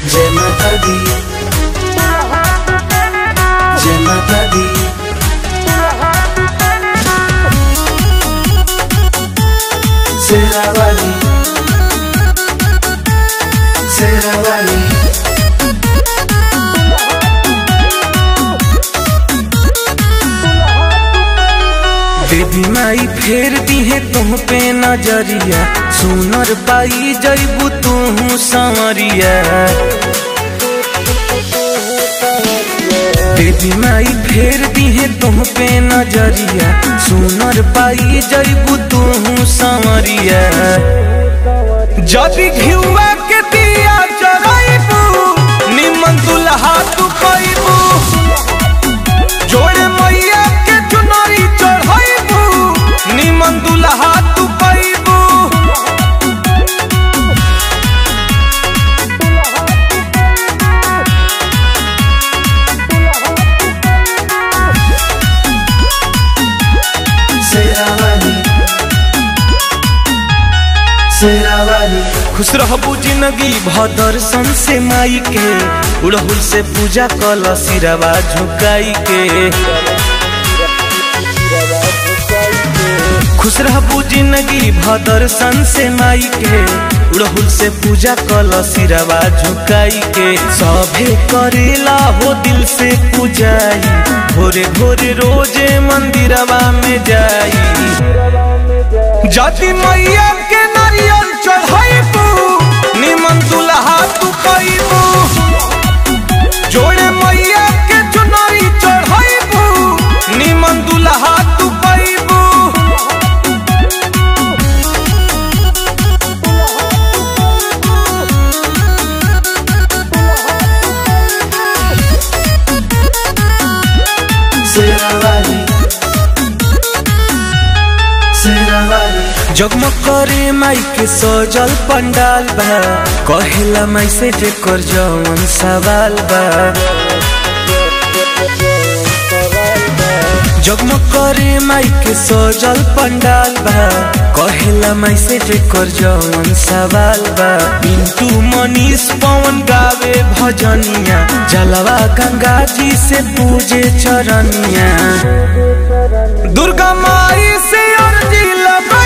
जय माता दी जय माता दी शेरावाली शेरावाली देवी माई फेर दिहे तुम पे नजरिया सुनर पाई जैबू तू संवरिया देवी माई फेर दिहे तुम पे नजरिया सुनर पाई जैबू तू संवरिया जदि घिउआ के दिया जराइबू निमन दुल्हा तू पैबू जोड़े मैया के चुनरी चढ़ाइबू निमन दुल्हा तू पैबू शेरावाली शेरावाली खुश रहबू जिंदगी भदर्शन से माई के उड़हुल से पूजा कल सिरवा झुकाई के खुश रहबू जिंदगी भदर्शन से माई के उड़हुल से पूजा कल सिरवा झुकाई के सभे करेला हो दिल से पूजाई भोरे भोरे रोजे मंदिरवा में जाई जाति मैया के नारियल चढ़ाइबू निमन दुल्हा तू पैबू जोड़े मैया के चुनरी चढ़ाइबू निमन दुल्हा तू पैबू शेरावाली शेरावाली जगमग करे माई के सजल पंडाल बा कहेला माई से जेकर जवन सवाल बा जगमग करे माई के सजल पंडाल बा कहेला माई से जेकर जवन सवाल बा पिंटू मनीष पवन गावे भजनिया जलवा गंगा जी से पूजे चरनिया दुर्गा माई से अर्जी लगा